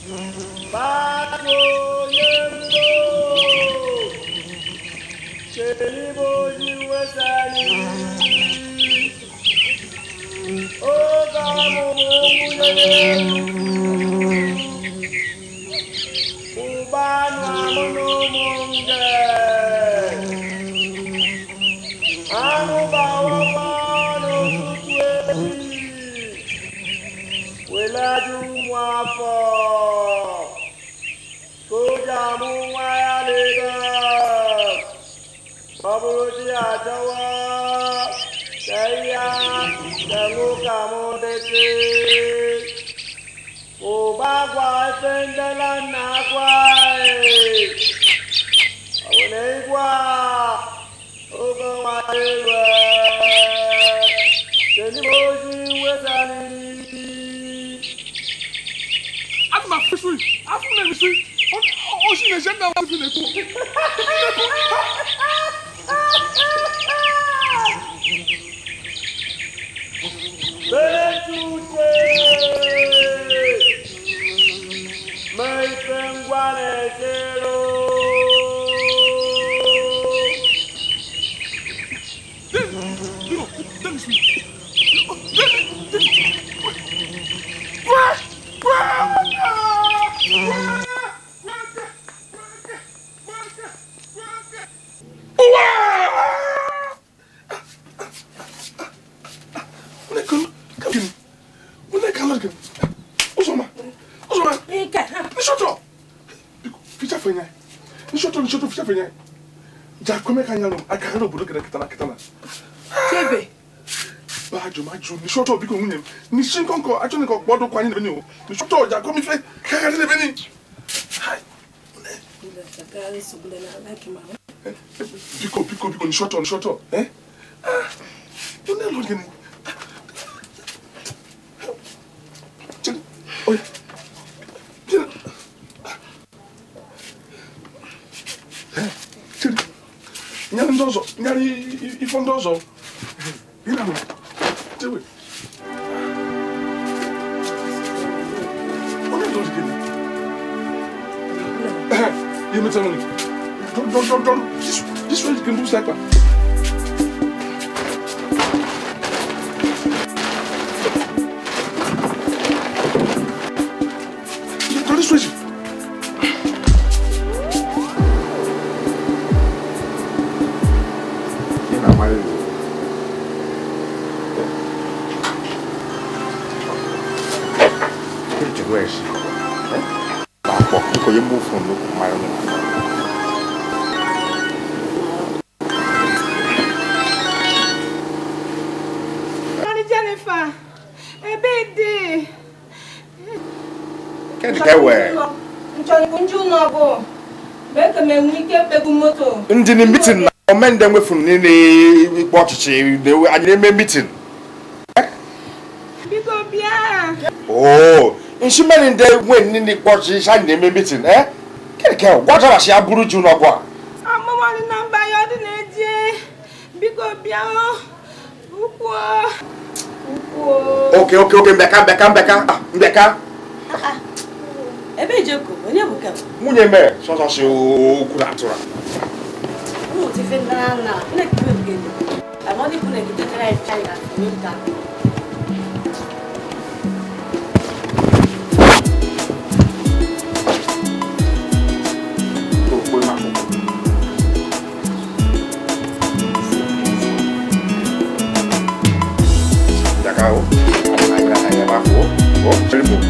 Báwo yẹ lò? Ṣé ní mo yí wẹ́sẹ̀ ni? Ó bá mo mú mú lélẹ̀. Ubanu amono monge. Anu bawa mano tutwe. Welaju mwafo. Koja mu waya lega. Babuji ajawa. Kaya. Kamu kamu deke. Ubagwa sendela nagwa Awone igwa Ogo wa ewe Jeni moji wetani Ati ma fi sui, afu na mi sui. O si na jenda wa fi na ko. Betute Meipengwane zero Dino, dani sui. Dani, dani. Kwa, kwa. Chebe, Bajo majo ni short biko nwunye m ni shi nkonko achọ nko kpọdụ kwanye n'ebe ni o ni short ọja kọmi fe kagharị n'ebe ni biko biko biko ni short ni short eh ah you know lo gini Chiri, oya Chiri. Eh, Chiri. nyarị ndị ọzọ nyarị ifo ndị ọzọ Gịnị ahụ? Chewe. Onye lụrụ gị? Ehe, ihe metara gị. Dọrọ, dọrọ, dọrọ, dọrọ. This, this way you can do sniper. Dọrọ, this way. Ị na-amarị ya. Kí ni jùlọ ẹ̀ ṣe? Pàpọ̀ kò yẹ mú fún un ló kò máa ń rìn. Mari Jennifer, ebe dị. Kẹ́ni kẹ́wẹ̀. Nchọrọ nju n'ọgụ. Mee ka m enwe ike mkpegbu moto. Ndị ni mitin na ọmende nwefuru niile ikpe ọchịchị na-ewe anyị na-eme mitin. Biko bịa. Oo, nshimeni ndị nwe niile ikpe ọchịchị anyị na-eme mitin. Eh? Kẹ́ni kẹ́wẹ̀ gwajara shi abụrụ ju n'ọgụ a. Ọmụmụ dị na mba ya ọ dị na-eje. Biko bịa. Ukwu. Ukwu. Oke oke oke mbeka mbeka mbeka ah, mbeka. ebe ijeko onye bụ kem Nwunye mere sọsọ si okwu na atụrụ. ụmụ tife ndị na nna nnekiri ogige amadi bụ negide kara china minta Okwu na akwụkwọ. Jaka o. Anyị na anyị ebe ahụ o. O, chere m o.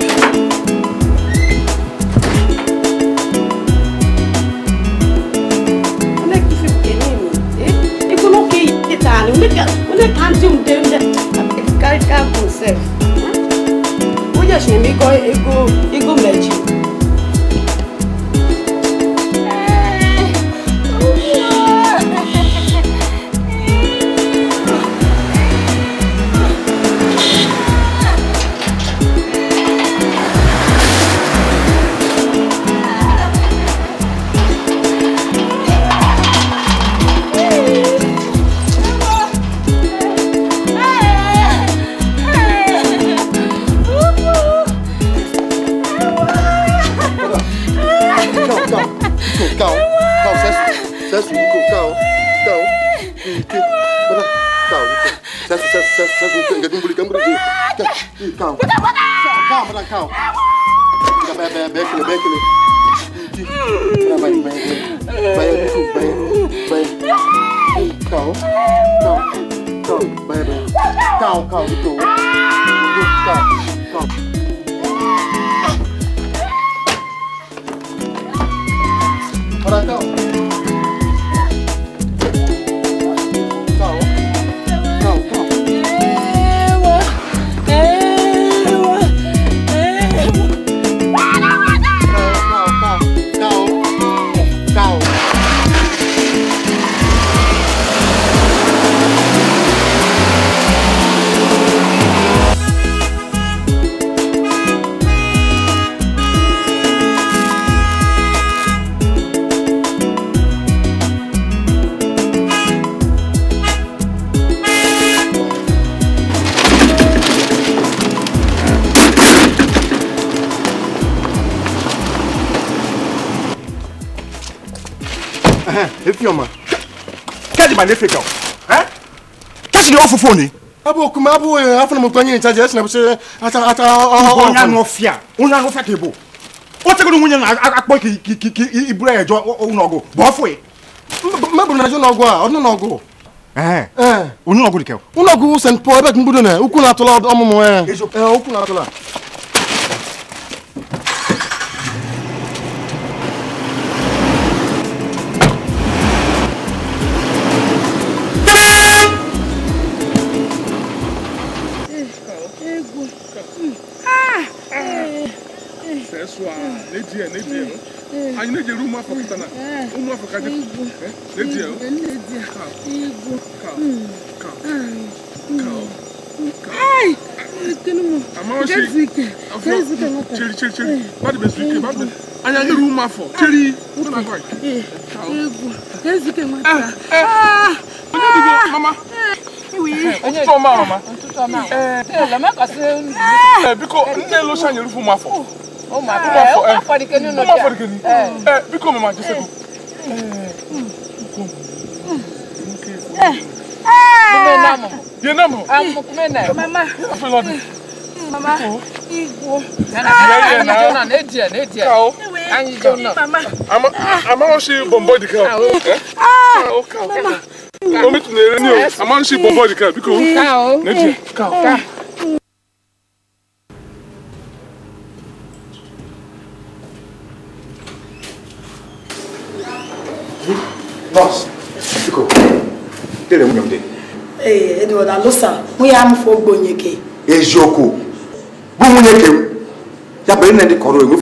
onye kifi kenini iko no ke itali onye ka onye ka ndị mde mde carry car himself onye shi mi go ego ego meji Cal, cal, sesu, sesu, Nico, cal, cal. Ike, mana, cal, Nico. Sesu, sesu, sesu, sesu, Nico. Enggak kumpul ikan berdua. Cal, cal, mana, cal. Enggak bayar, bayar, bayar kele, bayar kele. Ike, mana, bayar, bayar, bayar, Nico, bayar, bayar. Cal, cal, cal, bayar, bayar. Cal, cal, Nico. Cal, cal. Mana, cal. Cal, cal, cal. Cal, cal, cal, cal. Efioma. kẹ́ẹ̀dì mà ní fèkà o ẹ́ kẹ́sì ni wọ́n fún fóònù. Abu kuma abu afọ na mụ onye nchaji esi na bụsị ata ata onye anụ ọfịa onye anụ ọfịa ka ịbụ o tegoro nwunye na-akpọ ka iburu ya eje ụlọọgụ bụ ọfụ ya mebụrụ na n'ọgụ a ọdụ n'ọgụ ee ee onye ọgụ dị ka ụlọọgụ st paul ebe mbudo na ukwu na-atụla ọmụmụ ee Eziokwu. ee ukwu na-atụla Sẹ́sọ a n'edi ẹ̀ n'edi ẹ̀ no. Anyị na-eji eru ụmụ afọ kịta na ụmụ afọ ka dị n'edi ẹ̀ no. Ka ka ka ama ọ si afọ cheri cheri cheri mmadụ bụ ezu ike mmadụ anyị anyị eru ụmụ afọ cheri ụmụ na agwa mama ụtụtụ ọma mama ee biko nne elu oche anyị erufu ụmụ afọ ụmụ afọ ee ụmụ afọ dị gịnị ee biko mama jesego Bien namo. Afọ lọdị. Kao. Ama ama o si bombo di kao. Eh? Kao kao. O mi tun ere ni o. Ama o si bombo di kao biko. Kao. Neji. Kao. nọọsụ biko kele nwunye m dị Ee, Edward Alosa, nwunye amụfụ ogbonyeke. eziokwu bụ nwunye ke m ya bụ nne ndị kọrọ enwe